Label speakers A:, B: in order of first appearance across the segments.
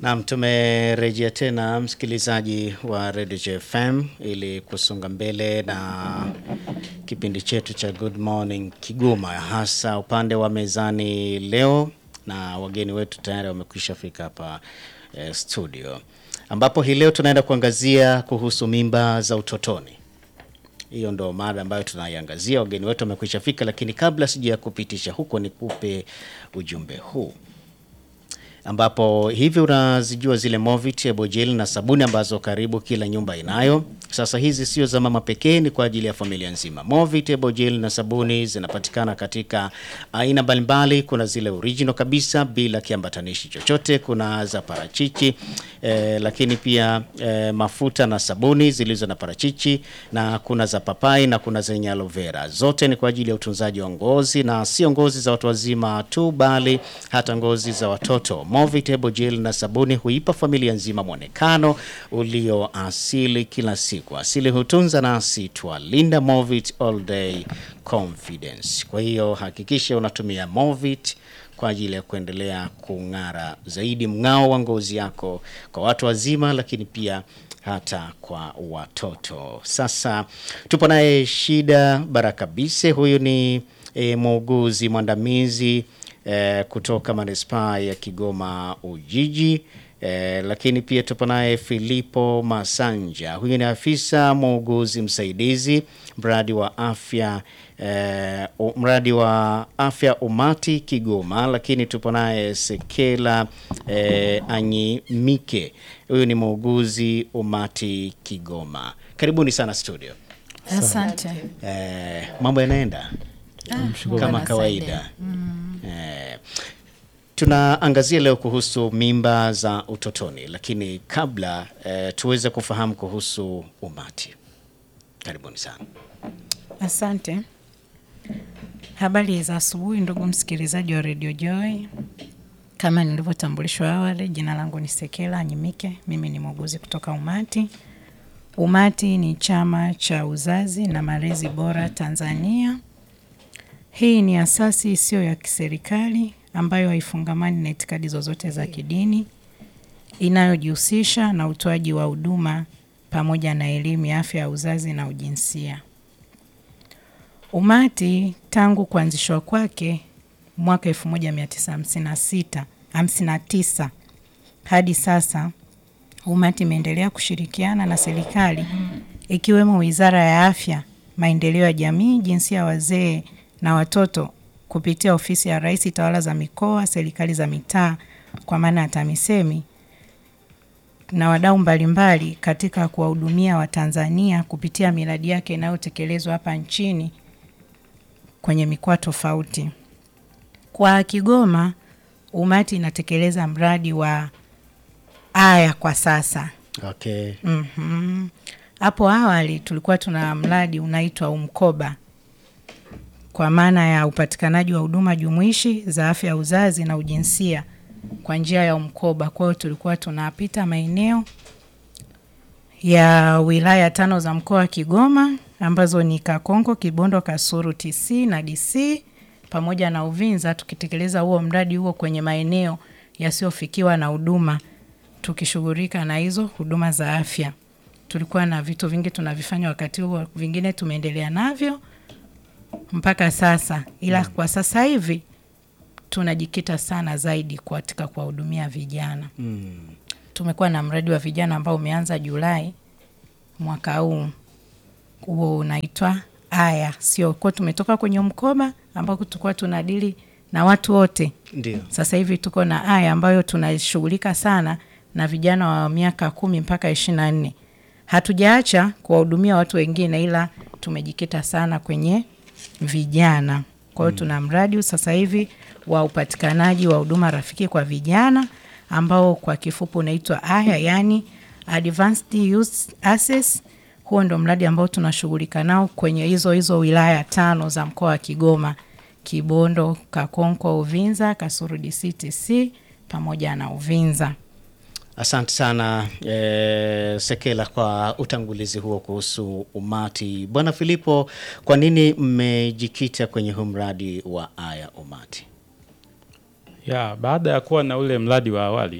A: Naam, tumerejea tena msikilizaji wa Radio JFM ili kusonga mbele na kipindi chetu cha Good Morning Kigoma, hasa upande wa mezani leo, na wageni wetu tayari wamekwisha fika hapa eh, studio, ambapo hii leo tunaenda kuangazia kuhusu mimba za utotoni. Hiyo ndo mada ambayo tunaiangazia. Wageni wetu wamekwisha fika, lakini kabla sija kupitisha huko, nikupe ujumbe huu ambapo hivi unazijua zile Movit, Ebojel na sabuni ambazo karibu kila nyumba inayo. Sasa hizi sio za mama pekee, ni kwa ajili ya familia nzima. Movit, Ebojel na sabuni zinapatikana katika aina mbalimbali. Kuna zile original kabisa bila kiambatanishi chochote, kuna za parachichi eh, lakini pia eh, mafuta na sabuni zilizo na parachichi, na kuna za papai na kuna zenye aloe vera. Zote ni kwa ajili ya utunzaji wa ngozi na sio ngozi za watu wazima tu, bali hata ngozi za watoto. Movitable gel na sabuni huipa familia nzima mwonekano ulio asili kila siku. Asili hutunza nasi twalinda. Movit all day confidence. Kwa hiyo hakikisha unatumia Movit kwa ajili ya kuendelea kung'ara zaidi mng'ao wa ngozi yako kwa watu wazima, lakini pia hata kwa watoto. Sasa tupo naye Shida Barakabise, huyu ni e, muuguzi mwandamizi e, kutoka manispaa ya Kigoma Ujiji. E, lakini pia tupo naye Filipo Masanja, huyu ni afisa muuguzi msaidizi mradi wa afya e, mradi wa afya umati Kigoma. Lakini tupo naye Sekela e, Anyimike, huyu ni muuguzi umati Kigoma. Karibuni sana studio.
B: Asante.
A: E, mambo yanaenda kama
B: Bwana
A: kawaida eh, tunaangazia leo kuhusu mimba za utotoni, lakini kabla eh, tuweze kufahamu kuhusu umati. Karibuni sana.
B: Asante. Habari za asubuhi ndugu msikilizaji wa Radio Joy. Kama nilivyotambulishwa awali, jina langu ni Sekela Anyimike. Mimi ni muuguzi kutoka Umati. Umati ni chama cha uzazi na malezi bora Tanzania. Hii ni asasi isiyo ya kiserikali ambayo haifungamani na itikadi zozote za kidini, inayojihusisha na utoaji wa huduma pamoja na elimu ya afya ya uzazi na ujinsia. Umati tangu kuanzishwa kwake mwaka 1956 59 hadi sasa, Umati imeendelea kushirikiana na serikali ikiwemo Wizara ya Afya, Maendeleo ya Jamii, Jinsia ya Wazee na Watoto kupitia Ofisi ya Rais, Tawala za Mikoa, Serikali za Mitaa kwa maana ya TAMISEMI na wadau mbalimbali katika kuwahudumia Watanzania kupitia miradi yake inayotekelezwa hapa nchini kwenye mikoa tofauti. Kwa Kigoma, Umati inatekeleza mradi wa Aya kwa sasa.
A: Okay.
B: Mhm. Hapo awali tulikuwa tuna mradi unaitwa Umkoba kwa maana ya upatikanaji wa huduma jumuishi za afya ya uzazi na ujinsia kwa njia ya Umkoba. Kwa hiyo tulikuwa tunapita maeneo ya wilaya tano za mkoa wa Kigoma ambazo ni Kakonko, Kibondo, Kasulu, TC na DC pamoja na Uvinza tukitekeleza huo mradi huo kwenye maeneo yasiyofikiwa na huduma tukishughulika na hizo huduma za afya. Tulikuwa na vitu vingi tunavifanya wakati huo, vingine tumeendelea navyo mpaka sasa, ila kwa sasa hivi tunajikita sana zaidi katika kuwahudumia vijana. Tumekuwa na mradi wa vijana ambao umeanza Julai mwaka huu, huo unaitwa Aya, sio kwa tumetoka kwenye mkoba ambako tulikuwa tunadili na watu wote
A: Ndio.
B: sasa hivi tuko na aya ambayo tunashughulika sana na vijana wa miaka kumi mpaka ishirini na nne. Hatujaacha kuwahudumia watu wengine, ila tumejikita sana kwenye vijana. Kwa hiyo tuna mradi sasa hivi wa upatikanaji wa huduma rafiki kwa vijana ambao kwa kifupi unaitwa aya, yani Advanced Youth Access. Huo ndo mradi ambao tunashughulika nao kwenye hizo hizo wilaya tano za mkoa wa Kigoma: Kibondo, Kakonko, Uvinza, Kasulu DC, TC pamoja na Uvinza.
A: Asante sana eh, Sekela kwa utangulizi huo kuhusu umati. Bwana Filipo, kwa nini mmejikita kwenye huu mradi wa Aya Umati?
C: Ya, baada ya kuwa na ule mradi wa awali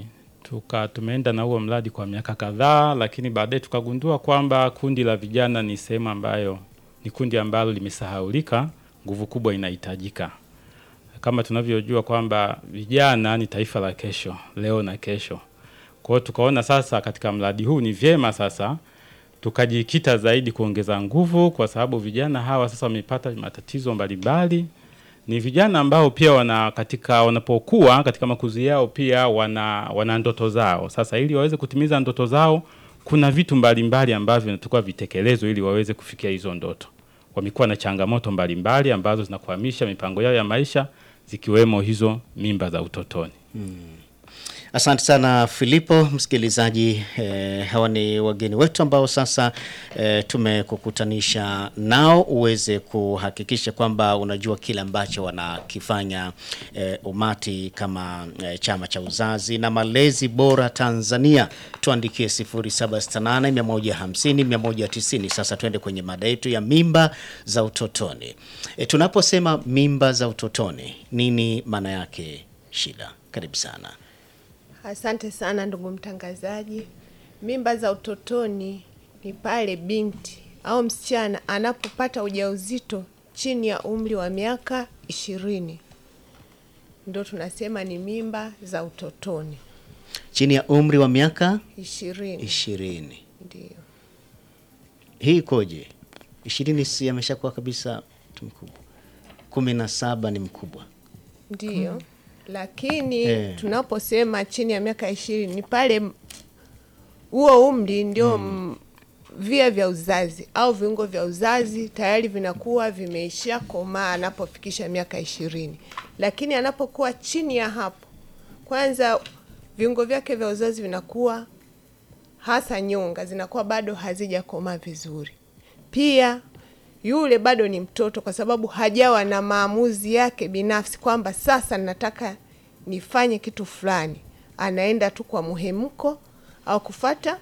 C: tuka tumeenda na huo mradi kwa miaka kadhaa, lakini baadaye tukagundua kwamba kundi la vijana ni sehemu ambayo ni kundi ambalo limesahaulika, nguvu kubwa inahitajika. Kama tunavyojua kwamba vijana ni taifa la kesho, leo na kesho. Kwa hiyo tukaona sasa katika mradi huu ni vyema sasa tukajikita zaidi kuongeza nguvu, kwa sababu vijana hawa sasa wamepata matatizo mbalimbali. Ni vijana ambao pia wana katika wanapokuwa katika makuzi yao pia wana, wana ndoto zao. Sasa ili waweze kutimiza ndoto zao, kuna vitu mbalimbali ambavyo vinatakiwa vitekelezwe ili waweze kufikia hizo ndoto. Wamekuwa na changamoto mbalimbali ambazo zinakwamisha mipango yao ya maisha, zikiwemo hizo mimba za utotoni.
A: Asante sana Filipo. Msikilizaji, eh, hawa ni wageni wetu ambao sasa eh, tumekukutanisha nao uweze kuhakikisha kwamba unajua kile ambacho wanakifanya eh, umati kama eh, chama cha uzazi na malezi bora Tanzania. Tuandikie 0768 150 190. Sasa tuende kwenye mada yetu ya mimba za utotoni. Eh, tunaposema mimba za utotoni, nini maana yake? Shida, karibu sana.
D: Asante sana ndugu mtangazaji. Mimba za utotoni ni pale binti au msichana anapopata ujauzito chini ya umri wa miaka ishirini, ndio tunasema ni mimba za utotoni.
A: chini ya umri wa miaka
D: ishirini
A: ishirini.
D: ndio
A: Hii ikoje? ishirini si ameshakuwa kabisa mtu mkubwa, kumi na saba ni mkubwa.
D: ndio, lakini
A: Eh.
D: tunaposema chini ya miaka ishirini ni pale m- huo umri ndio m- via vya uzazi au viungo vya uzazi tayari vinakuwa vimeishia komaa anapofikisha miaka ishirini, lakini anapokuwa chini ya hapo, kwanza viungo vyake vya uzazi vinakuwa hasa nyonga zinakuwa bado hazijakomaa vizuri. Pia yule bado ni mtoto, kwa sababu hajawa na maamuzi yake binafsi kwamba sasa nataka nifanye kitu fulani. Anaenda tu kwa muhemko au kufata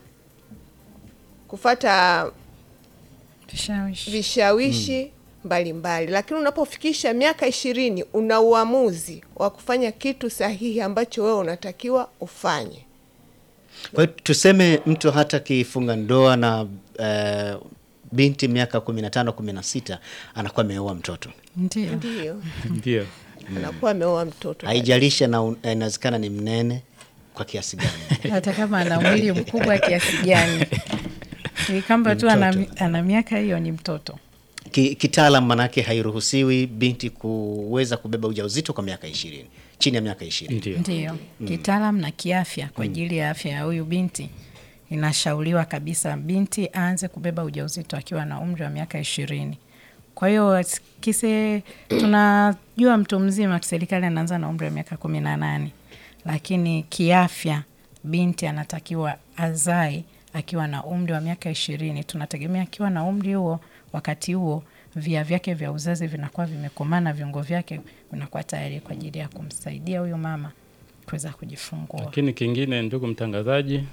D: kufata
B: Vishawishi.
D: vishawishi mbalimbali, lakini unapofikisha miaka ishirini una uamuzi wa kufanya kitu sahihi ambacho wewe unatakiwa ufanye.
A: Kwa hiyo tuseme mtu hata kifunga ndoa na eh, binti miaka kumi na tano kumi na sita anakuwa ameoa mtoto,
B: Ndio.
D: Ndio
C: Ndio.
D: anakuwa ameoa mtoto.
A: haijalishi na un- inawezekana ni mnene kwa kiasi gani.
B: hata kama ana mwili mkubwa kiasi gani, ni kwamba
A: Ni
B: tu ana,
A: mtoto.
B: ana miaka hiyo, ni mtoto.
A: Ki, kitaalam manake hairuhusiwi binti kuweza kubeba ujauzito kwa miaka ishirini, chini ya miaka ishirini.
C: Ndio.
B: Ndio kitaalam na kiafya, kwa ajili ya afya ya huyu binti inashauriwa kabisa binti aanze kubeba ujauzito akiwa na umri wa miaka ishirini. Kwa hiyo kise, tunajua mtu mzima serikali anaanza na umri wa miaka kumi na nane, lakini kiafya binti anatakiwa azae akiwa na umri wa miaka ishirini. Tunategemea akiwa na umri huo, wakati huo via vyake vya uzazi vinakuwa vimekomaa na viungo vyake vinakuwa tayari kwa ajili ya kumsaidia huyo mama kuweza kujifungua.
C: Lakini kingine, ndugu mtangazaji,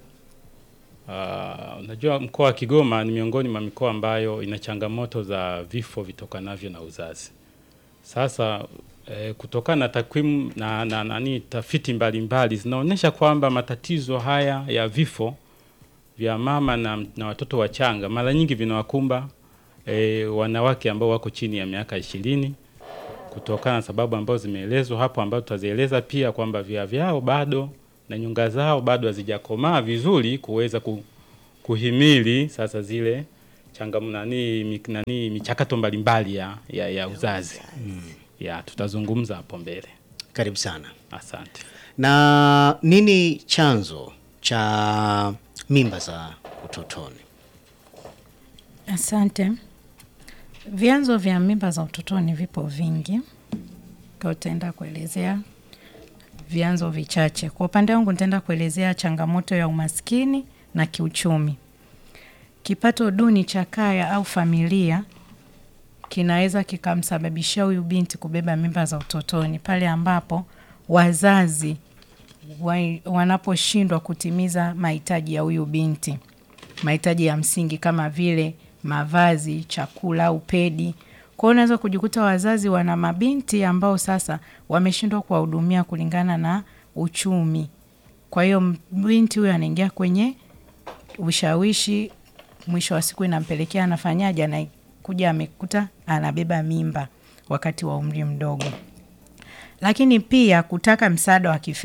C: ah, unajua mkoa wa Kigoma ni miongoni mwa mikoa ambayo ina changamoto za vifo vitokanavyo na uzazi. Sasa eh, kutokana na takwimu na, na nani tafiti mbalimbali zinaonyesha kwamba matatizo haya ya vifo vya mama na, na watoto wachanga mara nyingi vinawakumba eh, wanawake ambao wako chini ya miaka ishirini kutokana na sababu ambazo zimeelezwa hapo, ambazo tutazieleza pia kwamba via vyao bado na nyunga zao bado hazijakomaa vizuri kuweza ku, kuhimili sasa zile changamoto nani, mi- nani michakato mbalimbali ya, ya, ya uzazi ya tutazungumza hapo mbele.
A: Karibu sana.
C: Asante.
A: Na nini chanzo cha mimba za utotoni?
B: Asante. Vyanzo vya mimba za utotoni vipo vingi, kwa utaenda kuelezea vyanzo vichache. Kwa upande wangu nitaenda kuelezea changamoto ya umaskini na kiuchumi. Kipato duni cha kaya au familia kinaweza kikamsababishia huyu binti kubeba mimba za utotoni pale ambapo wazazi wa- wanaposhindwa kutimiza mahitaji ya huyu binti, mahitaji ya msingi kama vile mavazi, chakula au pedi. Kwa hiyo unaweza kujikuta wazazi wana mabinti ambao sasa wameshindwa kuwahudumia kulingana na uchumi Kwa hiyo binti huyo anaingia kwenye ushawishi, mwisho wa siku inampelekea anafanyaje, anakuja amekuta anabeba mimba wakati wa umri mdogo. Lakini pia kutaka msaada wa kifedha